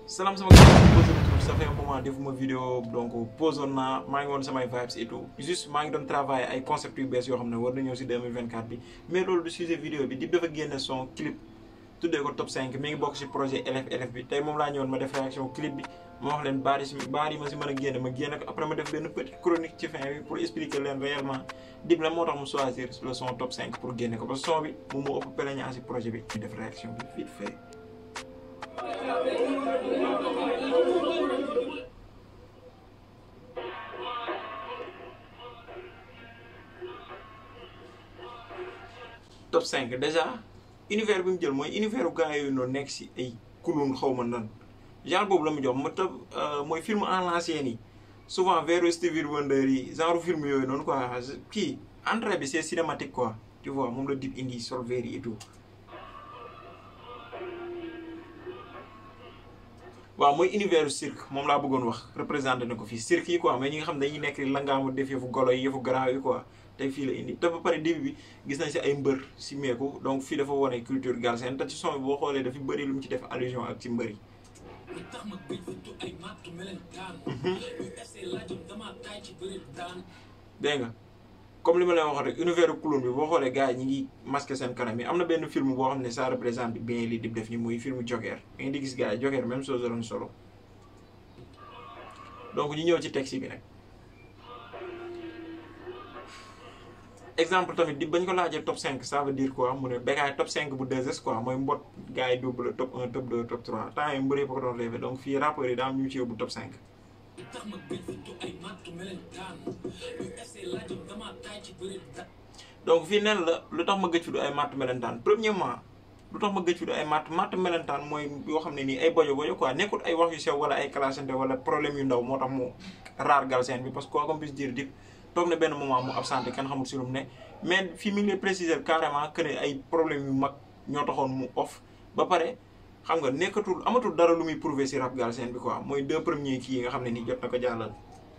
salaam sama gars yi posé retour ça fait un moment defuma vidéo donc posoon naa maa ngi woon samay vibes et tout juste maa ngi doon travailler ay concept yu bees yoo xam ne war na ñëw si 2024 bi mais loolu du sujet vidéo bi Dip dafa génne son clip tuddee ko top 5 mi ngi bokk si projet LF LF bi tey moom laa ñëwoon ma def réaction clip bi ma wax leen baar yi si baar yi ma si mën a génne ma génne ko après ma def benn petite chronique ci fin bi pour expliquer leen réellement Dip la moo tax mu choisir le son top 5 pour génne ko parce que son bi moom moo ëpp plénière si projet bi ñu def réaction bi vite fait top 5 déjà univers bi mu jël mooy univers u gars yooyu noonu nekk si ay kulun xaw ma nan genre boobu la mu jox ma tëb mooy film en l'ancien yi souvent vers Stevie Wonder yi genre film yooyu noonu quoi kii entrée bi c'est cinématique quoi tu vois moom la Dip indi sol verre yi et tout waaw mooy univers u cirque moom laa bëggoon wax représenté na ko fii cirque yi quoi mais ñi nga xam ne dañuy nekk langaamu def yëfu golo yi yëfu garaaw yi quoi tey fii la indi te ba pare début bi gis nañ si ay mbër si meeku donc fii dafa wane culture galsen te ci son bi boo xoolee dafa bëri lu mu ci def allusion ak ci mbër yi dégg nga comme li ma leen waxoon rek univers clown bi boo xoolee gars yi ñi ngi masqué seen kanam yi am na benn film boo xam ne ça représente bien li Dip def ni muy film Joker da ngeen di gis gars yi Joker même chose la doon solo donc ñu ñëw ci texte bi nag exemple tamit Dip bañ ko laajee top 5 ça veut dire quoi mu ne Bécaye top 5 bu 2S quoi mooy mbot gars yi double top 1 top 2 top 3 temps yi mbëree ko doon rêvé donc fii rappeurs yi daa am ñu ci yóbbu top 5 donc fii nen la lu tax ma gëj fi du ay matt melentaan premièrement lu tax ma gëj fi du ay matt matt melentaan mooy yoo xam ne nii ay bojo bojo quoi nekkul ay wax yu sew wala ay clashante wala problème yu ndaw moo tax mu raar galsen bi parce que quoi qu'on puisse dire Dip toog na benn moment mu absenté kenn xamul si lu mu ne mais fii mi ngi lay préciser carrément que ne ay problème yu mag ñoo taxoon mu off ba pare xam nga nekkatul amatul dara lu muy prouver si rap galsen bi quoi mooy deux premiers kii yi nga xam ne nii jot na ko jàllal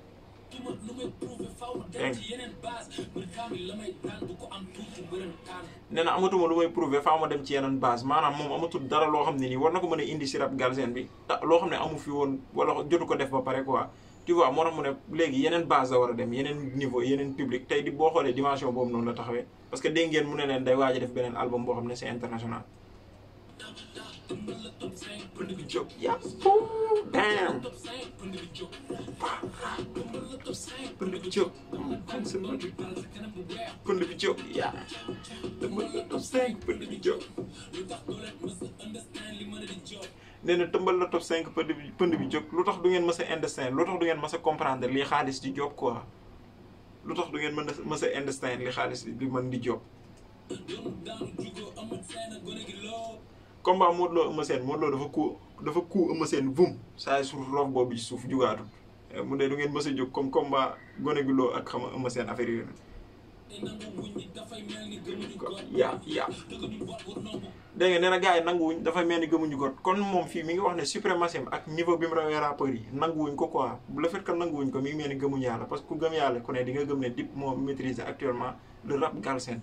nee na amatuma lu may prouver faaw ma dem ci yeneen base maanaam moom amatul dara loo xam ne nii war na ko mën a indi si rap galsen bi loo xam ne amu fi woon wala jotu ko def ba pare quoi tu vois moo tax mu ne léegi yeneen base la war a dem yeneen niveau yeneen public tey di boo xoolee dimension boobu noonu la taxawee parce que dégg ngeen mu ne leen day waaj a def beneen album boo xam ne c'est international pënd bi jóg yaa damn pënd bi jóg pënd bi jóg yaa tëmbal la top 5 pënd bi jóg nee na tëmbal la top 5 pënd bi pënd bi jóg lu tax du ngeen mës a understand lu tax du ngeen mës a comprendre li xaalis di job quoi lu tax du ngeen mën a mës a understand li xaalis di mën di job combat Modou Lo Eumeu Sène Modou Lo dafa ku dafa ku Eumeu Sène vum saa suuf loof boobu ci suuf jugaatul mu ne du ngeen mës a jóg comme combat gone gi loo ak xam nga Eumeu Sène affaire yooyu yaa yaa dégg nga nee na gars yi nanguwuñ dafay mel ni gëmuñu ko kon moom fii mi ngi wax ne suprématie ak niveau bi mu rawee rappeurs yi nanguwuñ ko quoi le fait que nanguwuñ ko mi ngi mel ni gëmuñ yàlla parce que ku gëm yàlla ku ne di nga gëm ne Dip moo maîtriser actuellement le rap galsen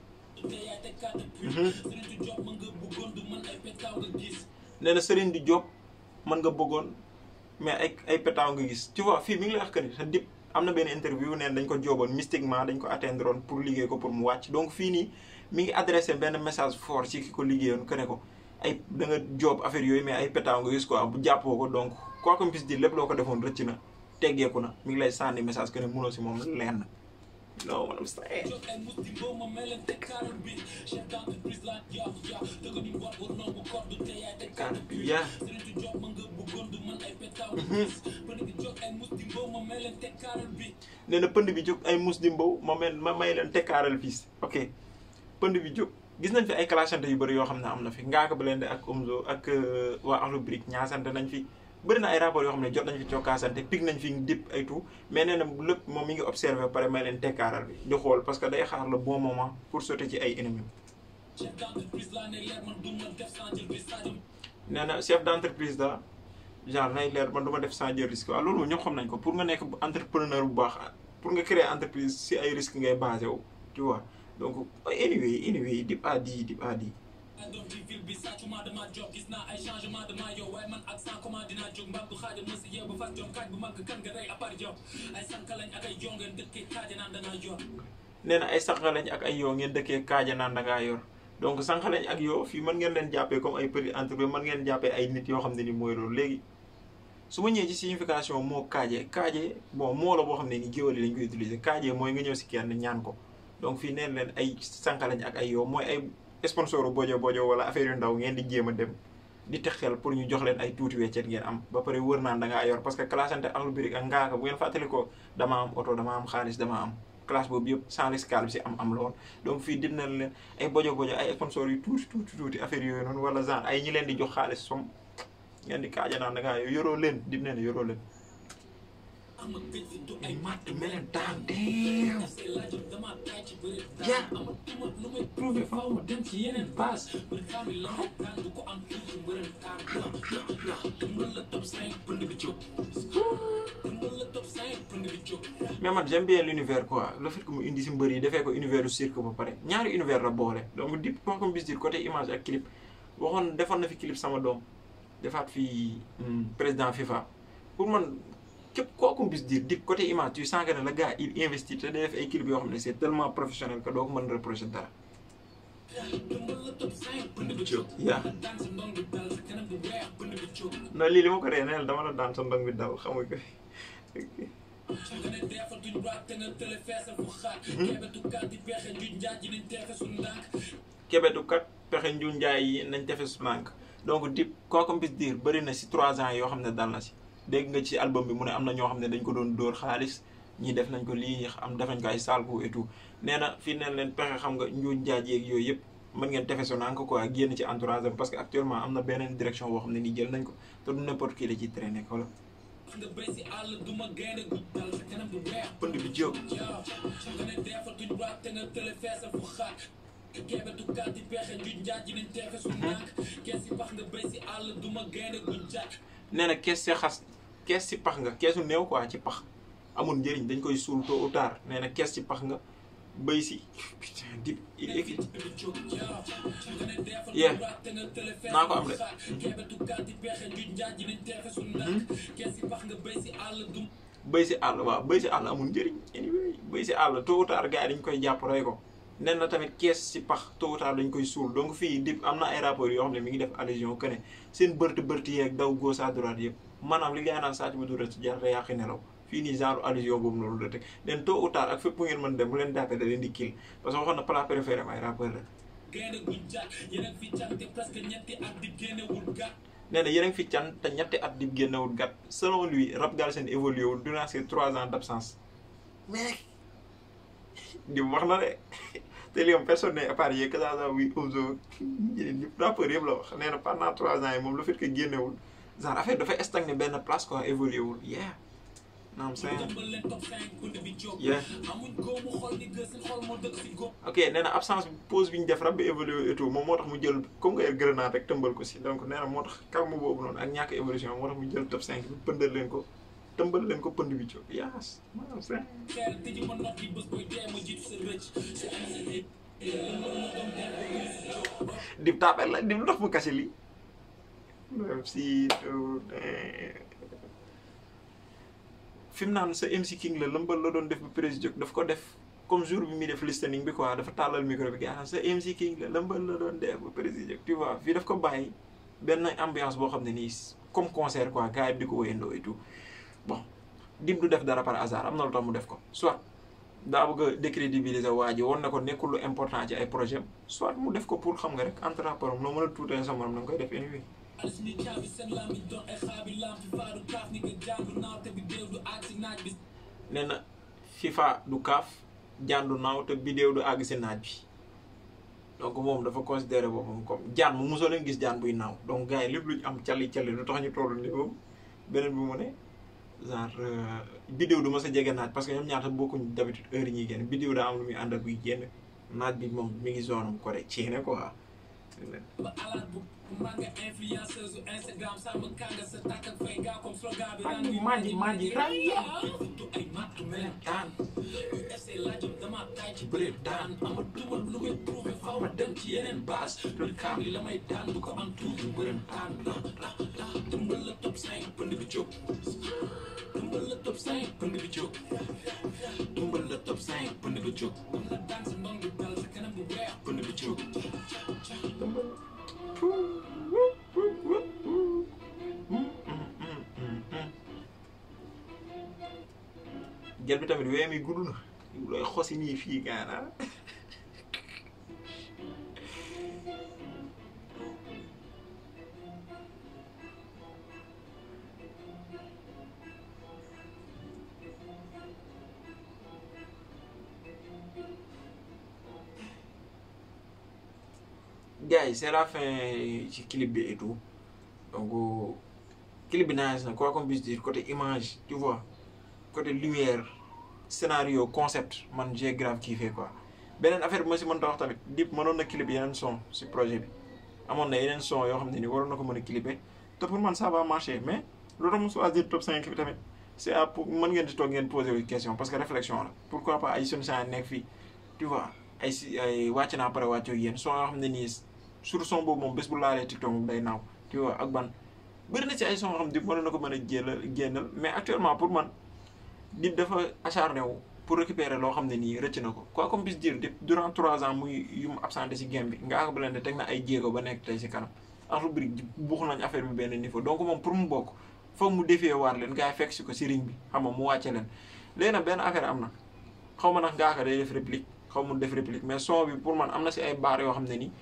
nee na Serigne di Diop mën nga bëggoon mais ay ay pétaw nga gis tu vois fii mi ngi lay wax que ni sa Dip am na benn interview neen dañ ko jooboon mystiquement dañ ko atteindre woon pour liggéey ko pour mu wàcc donc fii nii mi ngi adressé benn message fort ci ki ko liggéeyoon que ne ko ay da nga joob affaire yooyu mais ay pétaw nga gis quoi bu jàppoo ko donc quoi qu'on puisse dire lépp loo ko defoon rëcc na teggeeku na mi ngi lay sànni message que ne mënoo si moom lenn non man am sayee. nee na pënd bi jóg ay mus di mbow ma mel ma may leen tekkaaral fiis ok pënd bi jóg gis nañ fi ay clashante yu bëri yoo xam ne am na fi Ngaaka Blindé ak Omzo ak waa Akhlou Brick ñaasante nañ fi. bëri na ay rapport yoo xam ne jot nañ fi cokkaasante pig nañ fi Dip ay tout mais nee na lépp moom mi ngi observé pare may leen tekkaaral bi di xool parce que day xaar le bon moment pour sauter ci ay ennemis nee na chef d' entreprise da genre nay leer man du ma def sans jël risque waaw loolu moom ñoo xam nañ ko pour nga nekk entrepreneur bu baax pour nga créer entreprise si ay risque ngay basé wu tu vois donc anyway anyway Dip a dit Dip a dit doom ci ville bi sàccuma dama job gis naa ay changement de maillot waaye man ak sans comment dinaa jóg mbam du xaaja mës a yeew ba fas jom kaaj bu mag kan nga rey à part job ay sànq lañ ak ay jongeen dëkkee kaaja naan danaa yor nee na ay sànq lañ ak ay yoo ngeen dëkkee kaaja naan da ngaa yor donc sànq lañ ak yoo fii mën ngeen leen jàppee comme ay petit entreprise mën ngeen jàppee ay nit yoo xam ne ni mooy loolu léegi su ma ñëwee ci signification moo kaaje kaaje bon moo la boo xam ne ni géwél yi lañ koy utiliser kaaje mooy nga ñëw si kenn ñaan ko donc fii neen leen ay sànq lañ ak ay yoo mooy ay sponsor bojo bojo wala affaire yu ndaw ngeen di jéem a dem di teg xel pour ñu jox leen ay tuuti weccet ngeen am ba pare wër naan da ngaa yor parce que classante Akhlou Brick ak ngaaka bu ngeen fàttali ko dama am oto dama am xaalis dama am classe boobu yëpp sans risque bi si am am lool donc fii dina leen ay bojo bojo ay sponsor yu tuuti tuuti tuuti affaire yooyu noonu wala genre ay ñi leen di jox xaalis som ngeen di kaaja naan da ngaa yoroo leen dina leen yoroo leen. ama gëj fi du ay matt meleen daan deew say laajam dama taay ci bëri Yeah. ama tuma lu may prouvé faaw ma dem ci yeneen base bëri xam la ma daan du ko am fii ci mbërën taan mën la top 5 pënd bi jóg mën la top 5 pënd bi jóg mais man j'aime bien l'univers quoi le fait que mu indi si mbër yi defee ko univers du cirque ba pare ñaari univers la boole donc dip quoi comme bis dire côté image ak clip waxoon defoon na fi clip sama doom defaat fi hmm, président FIFA pour man képp kooku bis dire dip côté image tu sens que ne le gars il investit te day def ay clip yoo xam ne c'est tellement professionnel que doo ko mën reprocher dara mën la top 5 pënd bi jóg yaa daan sa ndong bi dal sa kanam bi weex pënd bi jóg non lii li ma ko ree neel dama la daan sa ndong bi dal xam nga ko nga ne deefal duñ raat te nga tële feesal fu xaat kebetu kat di pexe njuñ njaaj ji nañ teefe su ndànk kebetu kat pexe nju njaay yi nañ tefe su nànk donc dip kooku bis dire bëri na si trois ans yoo xam ne dal na si dégg nga ci album bi mu ne am na ñoo xam ne dañ ko doon dóor xaalis ñii def nañ ko lii am def nañ ko ay salku et tout nee na fii neen leen pexe xam nga nju njaaj yeeg yooyu yëpp mën ngeen tefe su nànk quoi génn ci entourage am parce que actuellement am na beneen direction boo xam ne nii jël nañ ko te du n'importe qui la ci traîner wala nga béy si àll duma gaynde gu dal sa kanam bi weex pënd bi jóg yow nga ne deefal duñ raat te nga tële feesal fu xaat kebetu kat di pexe njuñ njaaj ji nañ teefe su ndànk kees si pax nga béy si àll duma gaynde gu jaaj nee na kees si xas kees si pax nga keesu néew quoi ci pax amul njëriñ dañ koy suul tôt ou tard nee na kees ci pax nga bëy si putain dip écrit Yeah. Naa ko am de. bëy si àll waaw bëy si àll amul njëriñ anyway bëy si àll tôt ou tard gars yi dañ koy jàpp rey ko nee na tamit kees si pax tôt ou tard dañ koy suul donc fii dip am na ay rapports yoo xam ne mi ngi def allusion que ne seen bërti bërti yeeg daw gauche à droite yëpp maanaam li gars yi naan sàcc bu dul ci jar te yàqi nelaw fii nii genre allusion boobu noonu la teg leen tôt ou tard ak fépp bu ngeen mën dem bu leen dàppee da leen di kill parce que waxoon na plat préféré am ay rappeur la gaynde gu jaaj yeneen fi cante presque ñetti at di génnewul gàtt nee na yéen a ngi fi can te ñetti at di génnewul gàtt selon lui rap Galsen évolué wul durant ces trois ans d' absence mais di wax na de te li moom personne n'est épargné que ça soit oui Omzo ñeneen ñëpp rappeur yëpp la wax nee na pendant trois ans yi moom le fait que génnewul genre affaire dafay stagné benn place quoi évolué wul yeah naam seen jëmbal leen top 5 pënd bi jóg yeah amuñ góomu xol ni gës seen xol moo dëkk si góob ok nee na absence bi pause bi ñu def rab bi évolué et tout moom moo tax mu jël comme nga yor grenade rek tëmbal ko si donc nee na moo tax calme boobu noonu ak ñàkk évolution moo tax mu jël top 5 bi pëndal leen ko tëmbal leen ko pënd bi jóg yaas maanaam seen xeer tëji ma not yi bés booy dee ma jiitu sa rëcc sa am sa nit mën na doon dee ba muy si jóg dib taabel la dib lu tax mu kase lii même si fi mu naan sa MC King la lëmbal la doon def ba président daf ko def comme jour bi muy def listening bi quoi dafa tàllal micro bi gars sa MC King la lëmbal la doon def ba président tu vois fii daf ko bàyyi benn ambiance boo xam ne nii comme concert quoi gars yi di ko wéyandoo et tout bon dim du def dara par hasard am na lu tax mu def ko soit daa bëgg a décrédibiliser waa ji woon na ko nekkul lu important ci ay projet soit mu def ko pour xam nga rek entre rapport noo mën a tuutee sa morom da nga koy def anyway alis ni caabi seen lami doon ay xaabi lam fi faaru kaaf ni nga jàndu naaw te bi déew du aag si naaj bi nee na FIFA du kaaf jàndu naaw te bidéew du àgg si naaj bi donc moom dafa considéré boppam comme jaan mu mosoo leen gis jaan buy naaw donc gars yi lépp luñ am cali cali lu tax ñu toll ni boobu beneen bi mu ne genre bidéew du ma sa jege naaj parce que ñoom ñaata bokkuñ d'habitude heure yi ñuy génn bidéew daa am lu muy ànd ak buy génn naaj bi moom mi ngi zone am ko de ceene quoi ba alaat bu maa nga influenceuse su Instagram sàmm kànga sa tàkk ak fay gaa comme slogan tàngi manji manji raya du ay mattu melentaan yu essayé laajam dama taay ci bëre daan ama duma lu koy prouvé faw ma dem ci yeneen base loolu kaam li la may daan du ko am tuuti mbërëm taan la la la dëmbal la top 5 pënd bi jóg dëmbal la top 5 pënd bi jóg dëmbal la top 5 pënd bi jóg am la daan sa ndong bi dal sa kanam bu weex pënd bi jóg jël bi tamit wee mi gudd na looy xosi nii fii gaana gars yi c'est la fin ci clip bi et tout donc clip bi nice na quoi qu'on puisse dire côté image tu vois côté lumière scénario concept man j'ai grave kiffé quoi beneen affaire bi ma si mën ta wax tamit Dip mënoon na clip yeneen son si projet bi amoon na yeneen son yoo xam ne ni waroon na ko mën a clipper te pour man ça va marcher mais lu tax mu choisir top 5 bi tamit c'est à pour mën ngeen di toog ngeen poser wu question parce que réflexion la pourquoi pas ay sunshine nekk fii tu vois ay si ay wàcc naa pare wàccoo ak yéen son yoo xam ne nii sur son boobu moom bés bu laalee TikTok moom day naaw tu vois ak ban bëri na ci ay son yoo xam ne Dip mënoon na ko mën a jéelal génnal mais actuellement pour man Dip dafa acharné wu pour récupérer loo xam ne nii rëcc na ko quoi qu'on puisse dire Dip durant trois ans muy yu mu absenté si game bi nga ak Blindé teg na ay jéego ba nekk tey si kanam Akhlou Brick buux nañ affaire bi benn niveau donc moom pour mu bokk foog mu defee waar leen gars yi fekk si ko si ring bi xam nga mu wàcce leen léegi nag benn affaire am na xaw ma nag ngaaka day def réplique xaw ma def réplique mais son bi pour man am na si ay baar yoo xam ne ni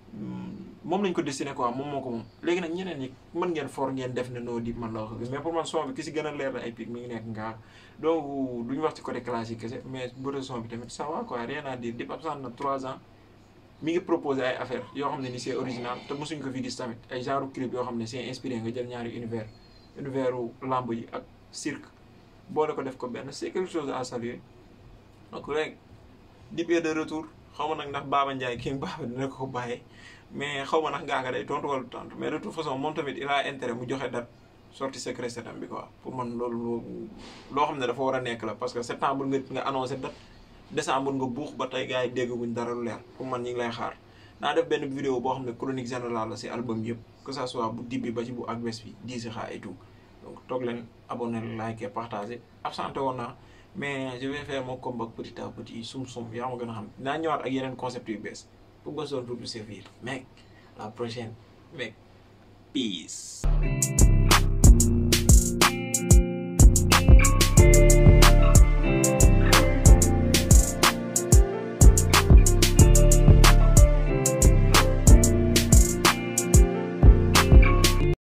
moom lañ ko destiné quoi moom moo ko moom léegi nag ñeneen ñi mën ngeen for ngeen def ne noo Dip man la wax mais pour man son bi ki si gën a leer na ay pic mi ngi nekk ngaaka donc duñu wax ci côté classique kese mais bëre son bi tamit ça va quoi rien à dire Dip absent na trois ans mi ngi proposé ay affaires yoo xam ne ni c'est original te mosuñ ko fi gis tamit ay genre clip yoo xam ne c'est inspiré nga jël ñaari univers univers u lamb yi ak cirque boole ko def ko benn c'est quelque chose à saluer donc léegi Dip est de retour xaw ma nag ndax Baba Ndiaye kii Baba dina ko bàyyee mais xaw ma nag ngaaka day tontu wala tontu mais de toute façon moom tamit il a intérêt mu joxe date sortie secret septembre bi quoi pour man loolu loo xam ne dafa war a nekk la parce que septembre nga nga annoncé date décembre nga buux ba tey gars yi dégguñ dara lu leer pour man ñi ngi lay xaar naa def benn vidéo boo xam ne chronique générale la si album yëpp que ça soit bu Dip bi ba ci bu Akbess bi diisi xaa et tout donc toog leen abonné like partager absenté woon naa mais je vais faire mon comeback petit à petit sum sum yaa ma gën a xam naa ñëwaat ak yeneen concept yu bees pour besoin pour servir mec la prochaine mec peace